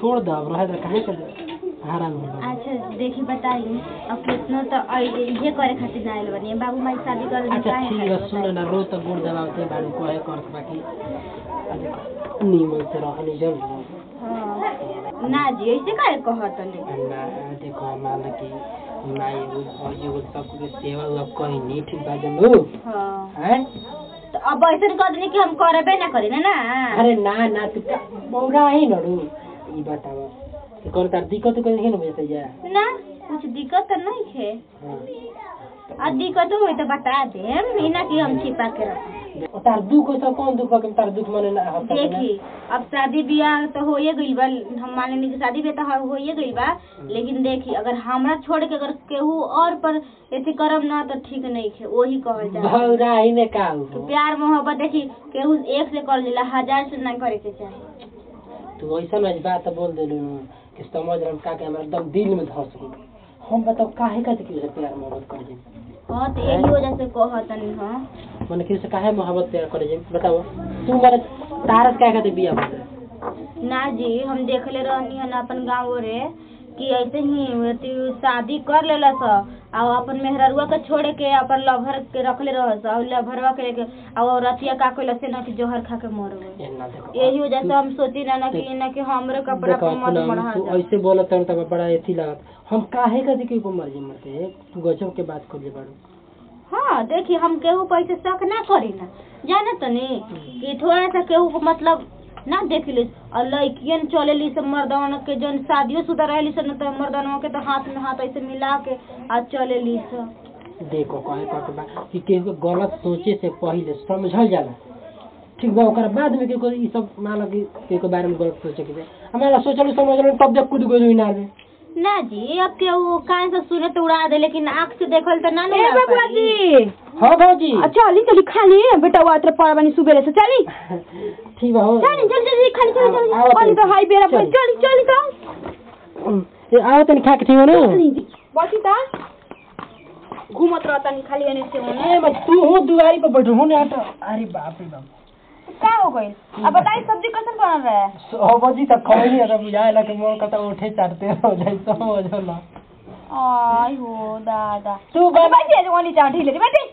छोड़ दो अब रहे दो काहे के हैरान हो गए अच्छा देखी बताई अब कितना तो अइ- इहे करे खातिर ना आइल बनी बाबू माई शादी कर दी अच्छा ठीक है सुन ना रो तो गुड़ दबावते बाड़ू कहे करत बाकी आ देखो नीमन से रहनी जरूर हाँ। ना जी ऐसे काहे कहत नहीं ना देखो मान लो कि माई एगो भौजी एगो सबके सेवा उवा कहीं ठीक बा जनू हाँ हैं तो अब ऐसे कह देनी कि हम करबे ना करी ना ना अरे ना ना तू का मौगा ही नड़ू ई बतावा कि कौन तार दिक्कत कर नहीं बजते जा ना कुछ दिक्कत तो नहीं है हाँ। आ दिक्कत हो तो बता दे ई ना कि हम छिपा के रख और तार दुख हो सब कौन दुख बा कि तार दुख मने ना होता देखी अब शादी ब्याह तो होइए गइल बा हम मान लेनी कि शादी ब्याह तो होइए गइल बा लेकिन देखी अगर हमरा छोड़ के अगर केहू और पर ऐसे करम ना तो ठीक नहीं है वही कहल जा भौरा ही ने का हो प्यार मोहब्बत देखी केहू एक से कर लेला हजार से ना करे के चाही तू ऐसा ना बात बोल देलू कि समझ रहा का के हमरा एकदम दिल में धस गई हम बताओ काहे का कि उसे प्यार मोहब्बत कर जे हाँ तो यही वजह से कहतनी हाँ माने कि उसे काहे मोहब्बत प्यार कर जे बताओ तू मारे तारस काहे का बिया बोल ना जी हम देखले रहनी हन अपन गाँव रे कि ऐसे ही अथी शादी कर लेला स और अपन मेहररुआ के छोड़ के अपन लभर के रखले रहस और लभरवा के लेके और रतिया का कइला से ना कि जोहर खा के मर गए ना देखो यही वजह से हम सोची ना ना कि ना कि हमरे कपड़ा देखो पर मत अपना बढ़ा तू जा ऐसे बोलत है तब बड़ा एथी लागत हम काहे का के ऊपर मर जे मरते तू गजब के बात कर जे बाड़ू हाँ देखी हम केहू पर ऐसे शक ना करी ना जाना तो नहीं कि थोड़ा सा केहू को मतलब ना देख ली और लड़कियन चले ली सब मर्दान के जन शादियों शुदा रहे सन तो मर्दानों के तो हाथ में हाथ ऐसे मिला के आ चले ली सब देखो कहे का बा कि केहू के गलत सोचे से पहले समझल जाला ठीक बा ओकर बाद में केहू ई सब मान लो कि केहू के बारे में गलत सोचे के हमारा सोचल समझल तब जब कूद गइल इनार में ना जी अब के वो कान से सुने तो उड़ा दे लेकिन आँख से देखल तो ना ए ना बबुआ जी हाँ भौजी चली चली खाली बेटा वो आत्र पड़ बनी सुबेरे से चली ठीक बा हो चली चली चली खाली चली चली आओ, आओ, चली तो हाई बेरा चली। चली चली तो ए आओ तनी खा के ठीक हो ना बची ता घूमत रहता नहीं खाली एने से ओने ए मैं तू हो दुआरी पर बैठो हो ना हट अरे बाप रे बाप का हो गई अब बताई सब्जी कैसे बन रहा है सौ बजी तक खाई नहीं आता बुझाए ला कि मोर कता उठे चाटते हो जाए समझ हो ना आई हो दादा तू अच्छा, बैठ बैठी है ओनी चाव ढीले बैठी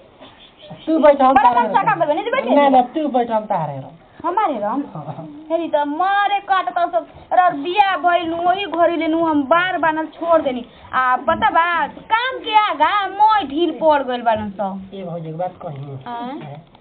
तू बैठ हम बड़ा तारे कम सा काम करबे, नहीं बैठे? ना ना तू बैठ हम तारे रहो हमारे राम हेरी त मारे काटता सब र बिया भइल वही घरी लेनु हम बार बानल छोड़ देनी आ पता बा काम के आगा मोय ढील पड़ गइल बानन सब ये भौजी के बात कही आँ?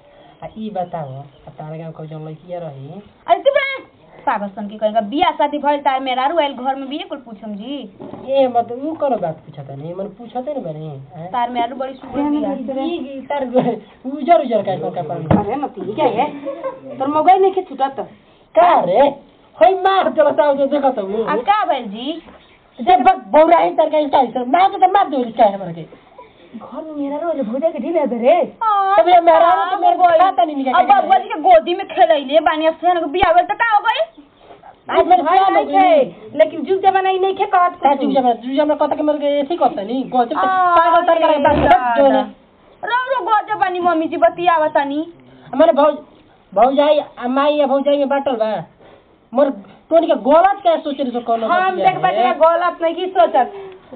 आ ई बताओ आ तारे गांव को जौन लड़किया रही अरे चुप रह पागल सन के कहेगा बिया शादी भइल तार मेरा रुआइल घर में बिये कुल पूछम जी ए मत ऊ करो बात पूछता नहीं मन पूछते न बनी तार मेरा बड़ी सुगर बिया ई तार उजर उजर का का पानी अरे नती क्या है तोर मोबाइल नहीं के छुटत का रे होय मार चलता जो देखत हूं आ का भइल जी जब बक बौरा है तार का स्टाइल से मार तो मार दो इसका है हमरा के घर में मेरा रोज भोजे के ढील है रे तब ये मेरा तो मेरे को खाता नहीं निकल अब बबुआ जी के गोदी में खेलैले बानी सेन के बिया भइल त का हो गई आज मेरे प्लान हो गई लेकिन जुग जमाना नहीं खे कहत का चुप जा चुप जा कहता कि मेरे के ऐसे करता नहीं गजब से पागल तार का बात जो ने रो रो गजब बानी मम्मी जी बतियावा तनी हमारे भौज भौजाई आ माई या भौजाई में बाटल बा मोर तोनी के गलत क्या सोचे रे सो कोनो हम देख बतिया गलत नहीं की सोचत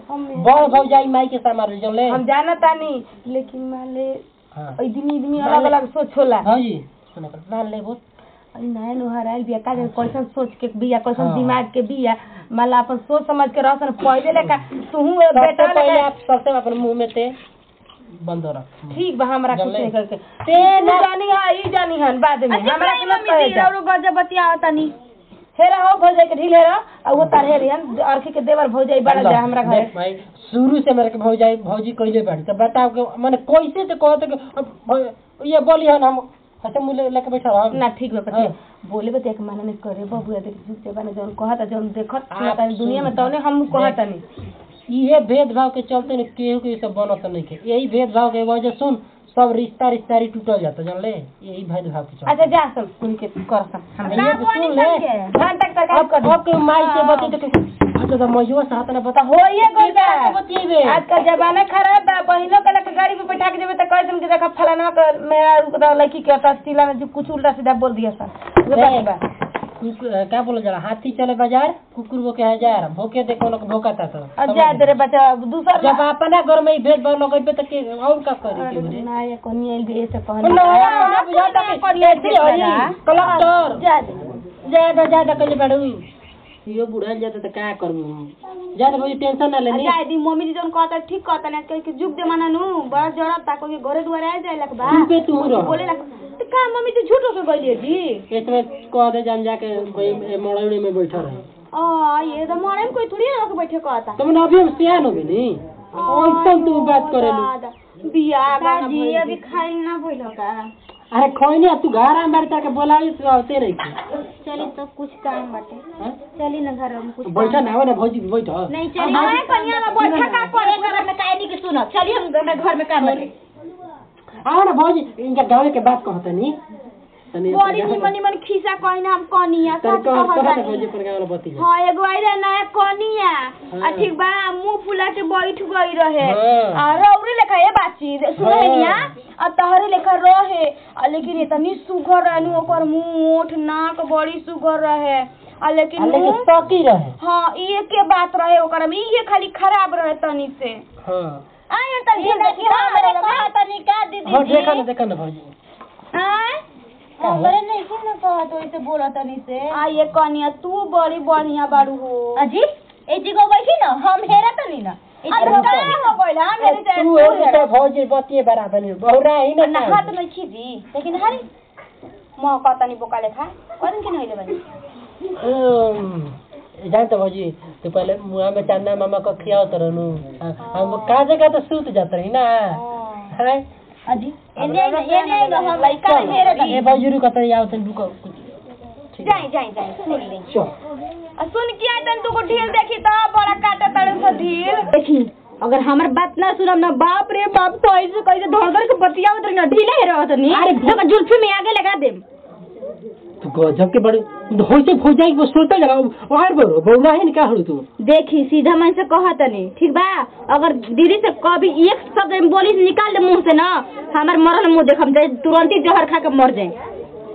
बड़ भौजाई माई के सामार जो ले हम जानत तानी लेकिन मान ले हां आदमी आदमी अलग अलग सोच होला भौजी सुन कर मान ले बहुत नया नुहर आयल बिया का कैसन सोच के बिया कैसन हाँ। दिमाग के बिया माला अपन सोच समझ के रहसन पहले लेका तू सबसे बेटा पहले लेका आप सबसे अपन मुंह में ते बंद रख ठीक बा हमरा कुछ जल्दी। नहीं करके ते ते ना- जानी हा ई जानी हन बाद में हमरा के मत कहे जा। गजब बतिया तनी हेरा हो भौजाई के ढील हेरा आ वो तार हेरियन अरखी के देवर भौजाई बड़ा जा हमरा घरे देख भाई शुरू से मेरे के भौजाई भौजी कइले बाड़ी तो बताओ कि माने कैसे से कहते कि अब भौ- ये बोली हन हम ऐसे मुंह ले- लेके बैठा रह ना ठीक बा पति हाँ। बोले बतिया के माना नहीं करे बबुआ देख झुक से बने जौन कहता जौन देखत आप सुनता दुनिया में तौने हम कहता नहीं ये भेदभाव के चलते न केहू के सब बनत नहीं के यही भेदभाव के वजह सुन सब रिश्ता रिश्तारी टूटल जाता जानले यही भेदभाव के चलते अच्छा जा सब कुनी के करसन हम ये तो सुन ले घंटा तक तरकारी अब कर दी। अब के माई से बते तो के- अच्छा तो मजुआ साथ ना बता हो ये गइल बा बतिएबे आजकल जमाना खराब बा बहिनों के लेके गाड़ी पे बैठा के जेबे त कह कि देखा फलाना के मेरा रुक दा लड़की के तस्तीला में जो कुछ उल्टा सीधा बोल दिया सर वो बात बा कुकुर क्या बोला जाला हाथी चले बाजार कुकुर वो के हजार भोके देखो लोग भोकाता तो अब जा दे रे बच्चा दूसर जब अपना घर में ही भेदभाव लगेबे तो के और का करी के रे ना ये कोनी आइल भी ऐसे ओ नया कोना बुझाता कि ऐसे होई कलेक्टर जा दे ज्यादा ज्यादा कले बड़ू यो बुढ़ा जाता तो क्या करूं ज्यादा कोई टेंशन ना लेनी जाए दी मम्मी जी जौन कहता ठीक कहता ना कह के जुग जमाना नु बड़ा जरूरत ता कोई घरे दुआरे आ जाए लग बा तू पे तू रह बोले लग तो का मम्मी जी झूठ होके गइली जी इसमें कह दे जान जाके कोई मड़ौड़ी में बैठा रहे आ ये तो मारे में कोई थोड़ी ना के बैठे कहता तुम अभी हम सियान हो गए नी ऐसा तू बात करे लो बिया दादी जी अभी खाई ना भइल का अरे खोई तू घर आ मारता के बोलावी तो आते नहीं थी चली तो कुछ काम बाटे हाँ? चली ना घर में कुछ बैठा ना हो ना भौजी बैठ नहीं चली हमारे कन्या में बैठा का करे घर में काहे नहीं कि सुनो चलिए हम घर में घर में काम करें आओ ना भौजी इनका गाँव के बात कहता नी तनी बड़ी निमन निमन खिसा कहना हम कनिया तनी सच कह कह कहता ना भौजी पर गाँव बती जा हाँ एगो आई रहे नया कनिया हाँ। आ ठीक बा मुंह फुला के बैठ गई रहे हाँ। आ रौरी लेखा ये बातचीत सुने हाँ। निया आ तहरे लेखा रहे आ लेकिन इतनी सुघर रहनु ओकर मुंह ओठ नाक बड़ी सुघर रहे आ लेकिन आ, लेकिन मुंह सकी रहे हाँ ये के बात रहे ओकर में ये खाली खराब रहे तनी से हाँ आए तनी देखी हमरे कहा तनी का दीदी हाँ देखा ना देखा ना भौजी आए हमरे नहीं कि ना कहा तो ऐसे बोला तनी से आ ये कनिया तू बड़ी बढ़िया बाड़ू हो अजी ए जगह बैठी ना हम हेरा तनी ना अरे का हो गइल हा मेरे से तू एक तो भौजी बतिए बराबर नहीं बहुरा ही ना ना हाथ में खीजी लेकिन हरी म कतनी बोका लेखा कदन के नहिले बनी अम्म, जानते भौजी तो पहले मुआ में चन्ना मामा को खियाओ तो रहनु हम का जगह तो सूत जाते रही ना हैं अजी एने एने हम लइका चल, हेरा ए भौजी रुको तो आओ तन रुको ठीक है जाई जाई जाई सुन ले चल आ सुन के आई तन तू को ढील देखी त बड़ा काटा तड़न से ढील देखी अगर हमर बात ना सुनम ना बाप रे बाप तो ऐसे कैसे धड़ धड़ के बतियावत रही ना ढीले हे रहत नी अरे, तो जुल्फी में आगे लगा देम तू गजब के बड़े होइते हो जाई वो सोते लगा और बरो बहुरा है का हड़ू तू देखी सीधा मन से कहा तनी ठीक बा अगर दीदी से कभी एक शब्द में बोली से निकाल दे मुंह से ना हमार मरल मुंह देखम जाए तुरंत ही जहर खा के मर जाए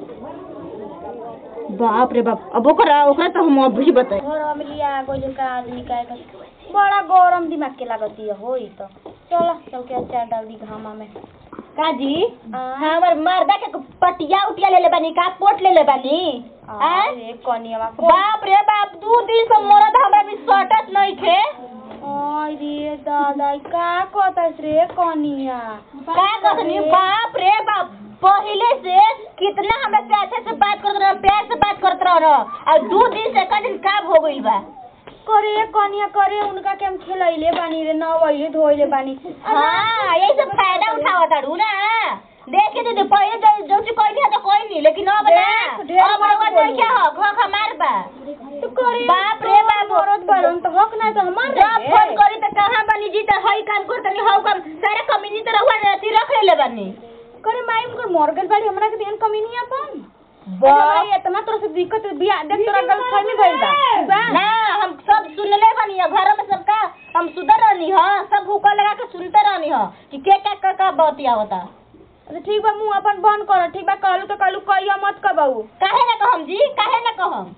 बाप रे बाप अब ओकरा ओकरा तो हम अभी बताए घर में लिया गोल का आदमी का बड़ा गरम दिमाग के लागती है होई तो चलो चल के अचार डाल दी घामा में काजी हाँ। हमर मर्दा के पटिया उटिया ले ले बानी का पोट ले ले बानी आय? अरे कनिया बाप रे बाप दू दिन से मरद हमरा भी सटत नहीं थे अरे दादा का कहता रे कनिया का कहनी बाप रे बाप पहले से कितना हमरा से अच्छे से बात करत रह प्यार से बात करत रह और दू दिन से कदिन काम हो गइल बा करे कनिया करे उनका के हम खिलैले बानी रे नवैले धोइले बानी हाँ यही सब फायदा उठावा ताड़ू ना देखे दीदी पहले जो जो चीज कोई नहीं तो कोई नहीं लेकिन अब ना देख, ढेर अब बात रउआ बोली। देखे हो घर खमार बा तो करे बाप रे बाप मरद बारन तो हक ना तो हमार जब फोन करी तो कहाँ बनी जी तो हई काम करतनी हौ काम सारे कमीनी तो रहुआ रहती रख ले बनी करे माई उनकर मर गइल बाड़ी हमरा के देन कमी नहीं अपन बा भाई इतना तरह से दिक्कत बिया देख तोरा गल फैमी भइल बा बा ना हम सब सुनले बनी है घर में सबका हम सुधर रहनी ह सब हुक्का लगा के सुनते रहनी ह कि के का का का बतिया होता अच्छा ठीक बा मुंह अपन बंद कर ठीक बा कहलू तो कहलू कहिया मत कबऊ काहे ना कहम जी काहे ना कहम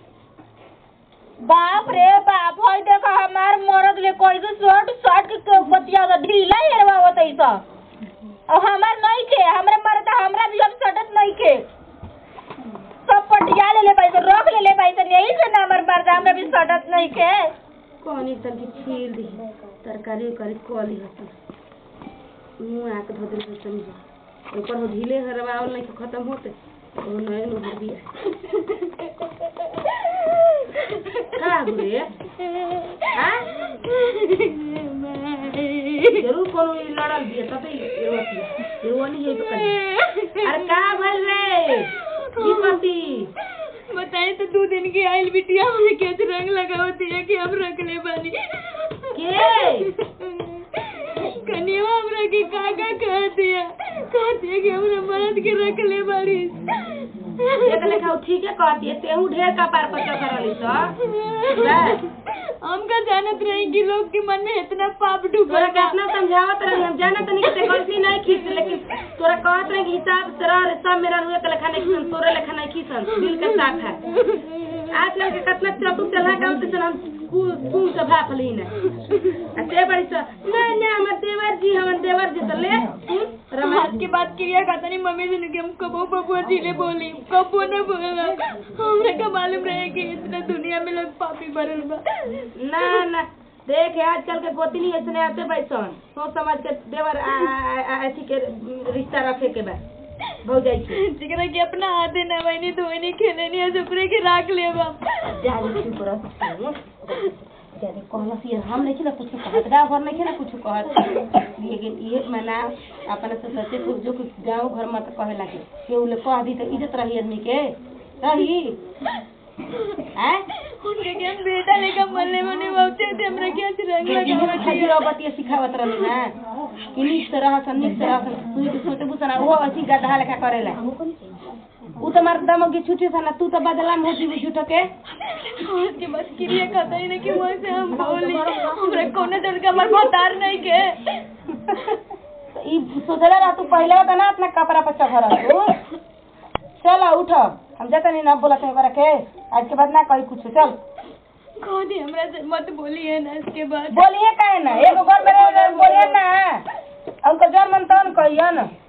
बाप रे बाप हई देखा हमार मरद ले कोई तो शर्ट शर्ट के बतिया होता ढीला हेरवा होता ई सब और हमार नहीं के हमरे मरद हमरा भी अब सटत नहीं के सब पटिया ले ले भाई तो रख ले ले भाई तो यही से ना हमर मर्द हमरा भी सटत नहीं के कौन एक तन की छील दी तरकारी उरकारी कली हती मुंह आके धो दिल समझ ऊपर हो ढीले हरवावल नहीं तो खत्म होते वो नए नो हर दिया का गुरे हां जरूर कोनो ई लड़ल दिया तबे रोती रोनी है तो कहीं अरे का भइल रे की पति बताए तो दो दिन की आइल बिटिया मुझे कैसे रंग लगावती है कि हम रख ले बानी के कनिया हमरा के काका कहती है कहती है कि हमरा मर्द के रख ले बाड़ी एक लेखा उ ठीके कहती है तेहू ढेर का पार पर करली तो हम का जानत रही कि लोग के मन में इतना पाप तोरा डूबा कितना समझावत रही हम जानत नहीं कि ते गलती नहीं खींच लेकिन तोरा कहत रहे कि हिसाब से रह रे सब मेरा रुए के लेखा नहीं सन तोरे लेखा नहीं खीसन दिल के साफ है आजकल के कितना चतुर चला का होते सन हम कुल से भाप ली ना आ ते बड़ी सा नहीं नहीं हमर देवर जी हमर देवर जी तो ले सुन रमायण आज के बाद क्रिया खाता नहीं मम्मी से कि हम कबो बबुआ जी ने बोली कबो न बोला हमरे का मालूम रहे कि इतना दुनिया में लोग पापी भरल बा ना ना देख आजकल के गोतनी ऐसे आते बैसन सोच समझ के देवर आ- आ- आ- अथी के रिश्ता रखे के बा भौजाई के जिकरा कि अपना हाथे न वही धोनी खेले नहीं सुपरे के राख ले बा जाने चुप रह जाने कहलस ये हम नहीं ना कुछ कहत गाँव घर नहीं ना कुछ कहत लेकिन ये मना अपने से सोचे कुछ जो कुछ गाँव घर मत कहे लगे केहू ले कह दी तो इज्जत रही आदमी के रही हैं उनके के हम बेटा लेकर मरने मने बहुते थे हमरा के आज रंग लगावत है खजूर बतिया सिखावत रहनी ना कि नीक से रह नीक से रह तू के सोचे बुसना वो अथी गधा लेखा करेला उ तो मार दम की छुट्टी था ना तू तो बदला में होती भी झूठ के आज के बाद क्रिया खाता ही नहीं कि वहाँ से हम बोली हमरा कोनो जन का हमार भतार नहीं के तो ई सोचले रह तू पहले तो ना अपना कपड़ा पर चढ़ तू चल उठ हम जाता नहीं ना बोला तो करे के आज के बाद ना कही कुछ चल कह दे हमरा से मत बोलिए ना इसके बाद बोलिए काहे ना एगो घर में रह- बोलिए ना हमको जौन मन तौन कहिए ना